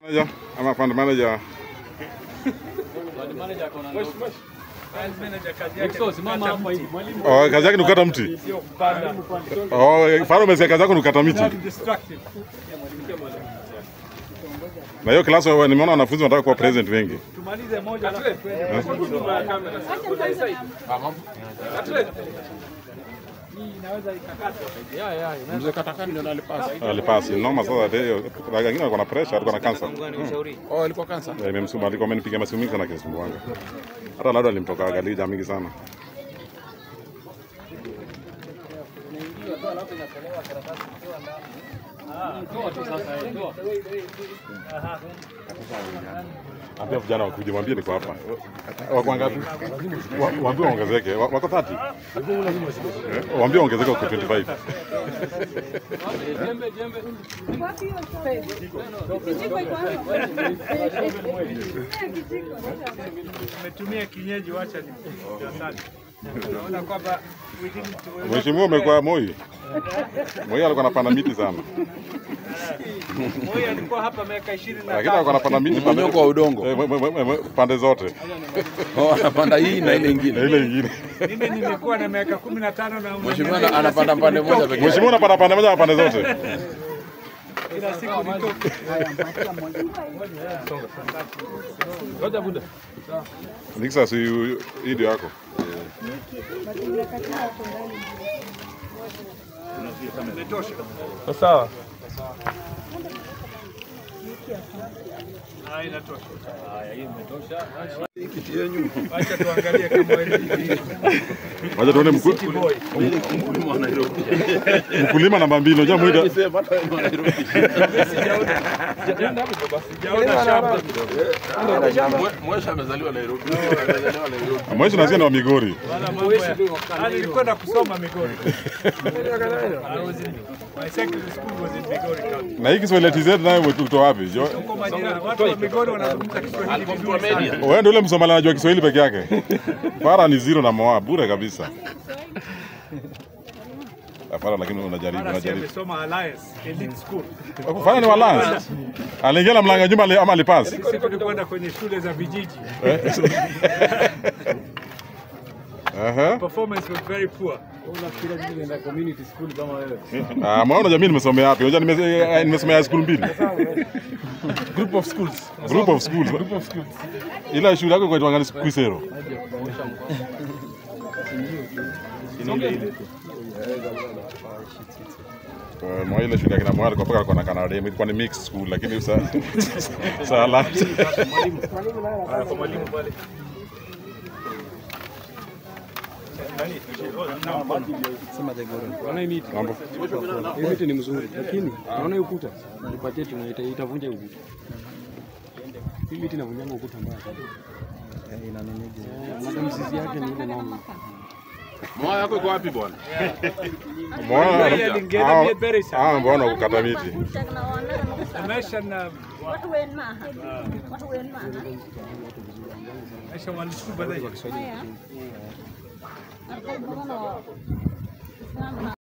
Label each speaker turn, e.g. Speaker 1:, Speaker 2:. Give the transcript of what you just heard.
Speaker 1: Manager ama fund manager oh, kazi yake ni kukata mti. Oh, Faro umesikia kazi yako ni kukata miti. Na hiyo class wewe nimeona wanafunzi wanataka kuwa president wengi.
Speaker 2: Tumalize moja alafu twende.
Speaker 3: Mzee Katakani ndio alipasa.
Speaker 1: Alipasi noma sasa hiyo. Wengine walikuwa na pressure, walikuwa na cancer.
Speaker 3: Oh, alikuwa kansa.
Speaker 1: Eh, Imemsumbua, alikuwa amenipiga masimu mingi sana kinisumbua. Hata labda alimtoka galija mingi sana. Ambia vijana wakuje, mwambie niko hapa. Wako wangapi? Wa- Waambie waongezeke. Wa- Wako 30. Eh, Waambie waongezeke kwa 25.
Speaker 2: Umetumia kienyeji, wacha ni asante. Naona kwamba we didn't- we-
Speaker 1: Mheshimiwa umekuwa Moi. Moi alikuwa anapanda miti sana.
Speaker 2: Moi alikuwa hapa miaka ishirini na
Speaker 1: Lakini alikuwa
Speaker 2: tatu.
Speaker 1: anapanda miti pande-
Speaker 3: Mmonyoko wa udongo.
Speaker 1: Eh, mwe- mwe- mwe- mwe- pande zote.
Speaker 3: Oh, anapanda hii na ile
Speaker 1: Na
Speaker 3: ingine.
Speaker 1: ile nyingine.
Speaker 2: Mimi nimekuwa na miaka kumi na tano na
Speaker 3: Mheshimiwa ana- anapanda pande moja pekee. yake.
Speaker 1: Mheshimiwa unapanda pande moja na pande zote.
Speaker 2: kila siku nitoke.
Speaker 1: Nikisa si hii ndio yako.
Speaker 2: Sawa. Ah, inatosha. Acha tuangalie kama wewe ni
Speaker 1: Wacha tuone mku- mkulima namba mbili. Unajua mwida
Speaker 2: sijaona shamba.
Speaker 3: Mwesha amezaliwa Nairobi. Amezaliwa Nairobi.
Speaker 1: Mweshi nasikia ni wa Migori.
Speaker 2: Wala mambo ya- Ah, nilikwenda kusoma Migori. I was in- My secondary school was in Migori County.
Speaker 1: Na hii Kiswahili TZ nayo umetoa wapi? Jo-
Speaker 2: Huko majirani, watu wa Migori wanazungumza Kiswahili vizuri sana.
Speaker 1: Wewe ndio ule Msomali anajua Kiswahili peke yake. Fara ni zero na moa bure kabisa. Fara lakini unajaribu
Speaker 2: Mara si
Speaker 1: unajaribu.
Speaker 2: amesoma Alliance Elite School.
Speaker 1: Fara ni walance. Aliingia na mlango nyuma ali- ama alipass.
Speaker 2: Sisi tulikwenda kwenye shule za vijiji.
Speaker 1: Aha.
Speaker 2: Performance was very poor.
Speaker 1: Ah, mwana unajua mimi nimesomea wapi? Unajua nime- eh, nimesomea school mbili.
Speaker 3: Group of schools.
Speaker 1: Group of schools. Group of schools. Ila shule yako kwa ngani Kwisero. Eh, Mwa ile shule ya kina Mwali alikuwa paka alikuwa na Canada, ilikuwa ni mixed school lakini sa sala.
Speaker 2: Kwa mwalimu pale.
Speaker 1: Mambo.
Speaker 4: Hii miti ni mzuri, lakini naona hii ukuta nipatie, tuna ita- itavunja hii ukuta. Hii miti inavunjanga ukuta mbaya sana. Eh, labda mzizi yake ni ile nani.
Speaker 3: Moyo yako iko wapi bwana?
Speaker 1: Mwana
Speaker 2: Yeye alingena mie bere sana.
Speaker 1: ah, mbona kukata miti?
Speaker 2: Maisha na
Speaker 5: Watu wen maha. Watu wen maha.
Speaker 2: maisha walichukua baadaye.
Speaker 5: Haya. Arko bono. Islam na